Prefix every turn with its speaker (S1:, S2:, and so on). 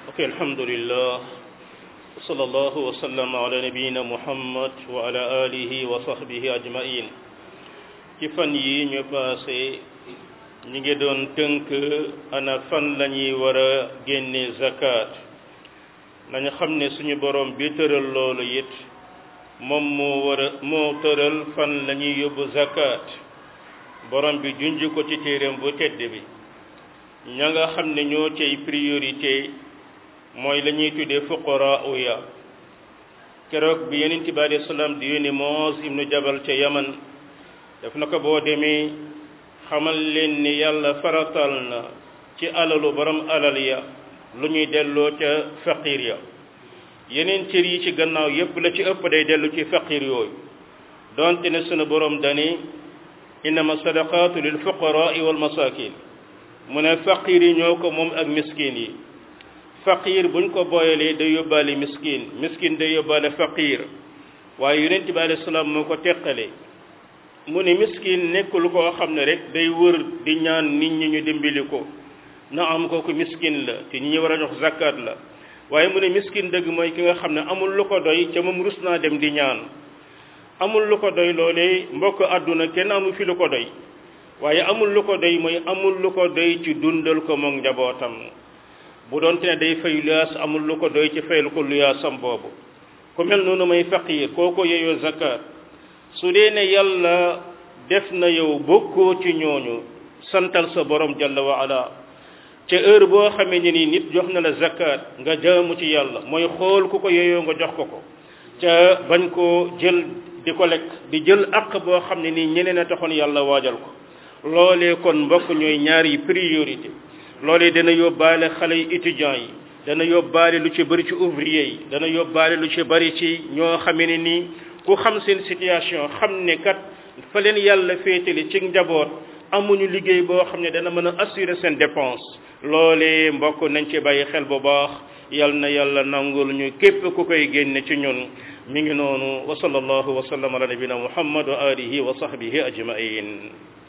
S1: ok alhamdulillah wa sallallahu wa sallama ala nabiyina muhammad wa ala alihi wa sahbihi ajmain ci fan yi ñu passé ñi ngi doon tënk ana fan la ñuy war a génne zakat nañu xam ne suñu borom bi tëral loolu it moom moo war a moo tëral fan la ñuy yóbbu zakat borom bi junj ko ci téeréem bu tedd bi ña nga xam ne ñoo cay priorité mooy la ñuy tuddee fuqara uya keroog bi yeneen bi alayhi salaam di yónni Muaz ibnu Jabal ca Yaman def na ko boo demee xamal leen ni yàlla faratal na ci alalu borom alal ya lu ñuy delloo ca faqir ya yeneen cër yi ci gannaaw yépp la ci ëpp day dellu ci faqir yooyu donte ne sunu borom dani innama sadaqatu lil fuqaraa wal masakin mu ne faqir yi ñoo ko moom ak miskin yi faqir buñ ko booyalee day yóbbaale miskin miskin day yóbbaale faqir waaye yonent bi alayhi salaam moo ko teqale mu ne miskin nekkul koo xam ne rek day wër di ñaan nit ñi ñu dimbali ko na am kooku miskin la te ñi ñu war a jox zakat la waaye mu ne miskin dëgg mooy ki nga xam ne amul lu ko doy ca moom rus naa dem di ñaan amul lu ko doy loolee mbokk àdduna kenn amul fi lu ko doy waaye amul lu ko doy mooy amul lu ko doy ci dundal ko moom njabootam bu doonte ne day fay luyaas amul lu ko doy ci fayal ko luyaasam boobu ku mel noonu may faqiir kooko yeyoo zakat su dee ne yàlla def na yow bokkoo ci ñooñu santal sa borom jalla wa ala ca heure boo xamee ne ni nit jox na la zakat nga jaamu ci yàlla mooy xool ku ko yeyoo nga jox ko ko ca bañ koo jël di ko lekk di jël àq boo xam ne nii ñeneen a taxoon yàlla waajal ko loolee kon mbokk ñooy ñaari priorité loolee dana yóbbaale xale yi étudiants yi dana yóbbaale lu ci bëri ci ouvrier yi dana yóbbaale lu ci bëri ci ñoo xamee ne nii ku xam seen situation xam ne kat fa leen yàlla féetali ci njaboot amuñu liggéey boo xam ne dana mën a assurer seen dépense loolee mbokk nañ ci bàyyi xel bu baax yal na yàlla nangul ñu képp ku koy génne ci ñun mi ngi noonu wa sallallahu wa sallam ala nabina muhammad wa alihi wa sahbihi ajmain